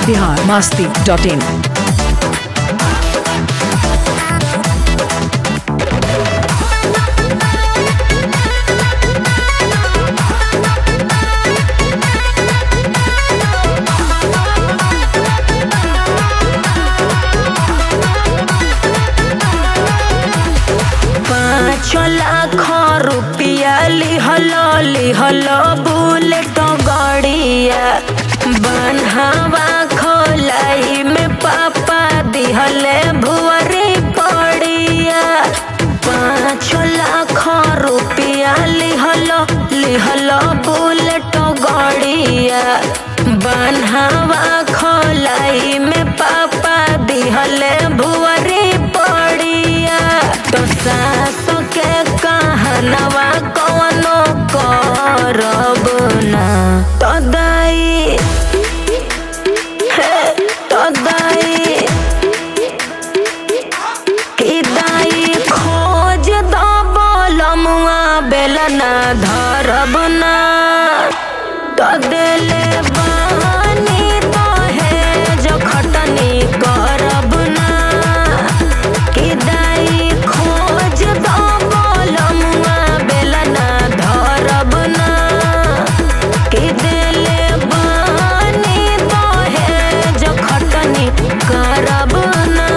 Bihar Masti dot in पाँच लाख रुपया लिहल लिहल बुलेट गड़िया बनहवा खोलाई में पापा दिहले भुअरी पड़िया पाँच लाख रुपया लिहल लिहल बुलेट गड़िया बनहवा खोलाई में पापा दिहले भुअरी पड़िया तो सास के कहनवा कवनो करब ना तो दाई हे तो दाई कि दाई खोज दो बोलमुआ बेलना धरब ना तो देले बानी तो है जो खटनी करब ना कि दाई खोज दो बोलमुआ बेलना धरब ना कि देले बानी तो है जो खटनी करब ना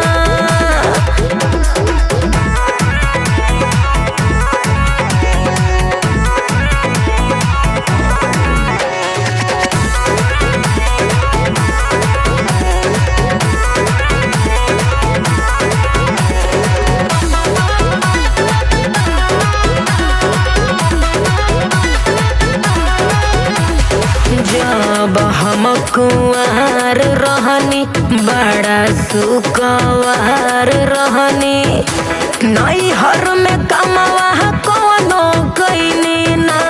जब हम कुआर रहनी बड़ा सुकवार रहनी नैहर में कमवा कोनो कैनी ना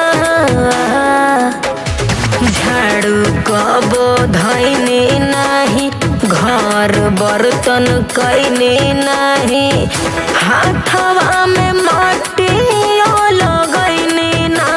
झाड़ू कबो धैनी नाही घर बर्तन कैनी नाही हाथवा में माटी लगैनी ना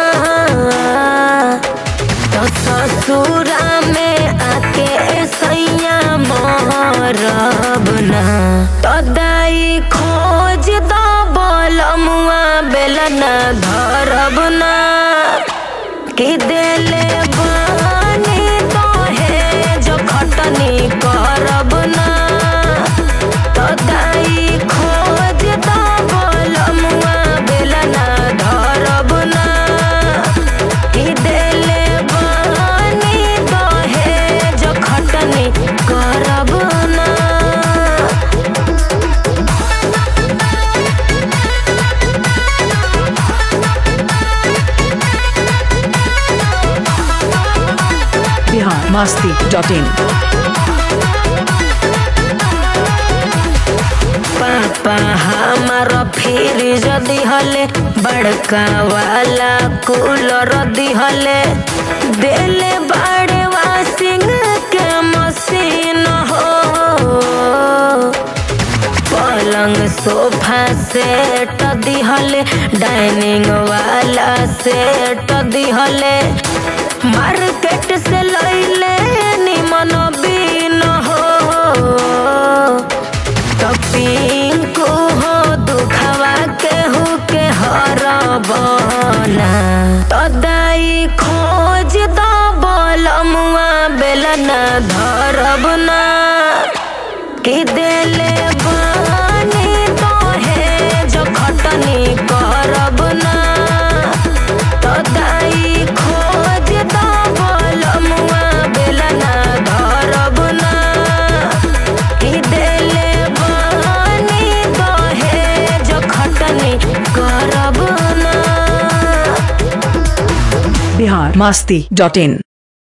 तो ससुरा में आके सैया मरब ना तो दाई खोज दो बोलमुआ बेलना धरब ना कि देले बानी तो है जो खटनी करब ना तो दाई खोज दो बोलमुआ बेलना धरब ना कि देले बानी तो है जो खटनी करब ना बिहार मस्ती डॉट इन पापा हमार फ्रिज दिहले बड़का वाला कूलर दिहले देले बड़े वाशिंग के मशीन हो पलंग सोफा सेट दिहले डाइनिंग वाला सेट दिहले मार्केट से लैले निमन बीन हो तो पिंकू हो दुखवा केहू के हरबना तो दाई खोज दो बोलमुआ बेलना धरब ना कि देले बानी तो है जो खटनी करब ना तो दाई खोज दो बोलमुआ बेलना धरब ना कि देले बानी तो है जो खटनी करब ना बिहार मस्ती डॉट इन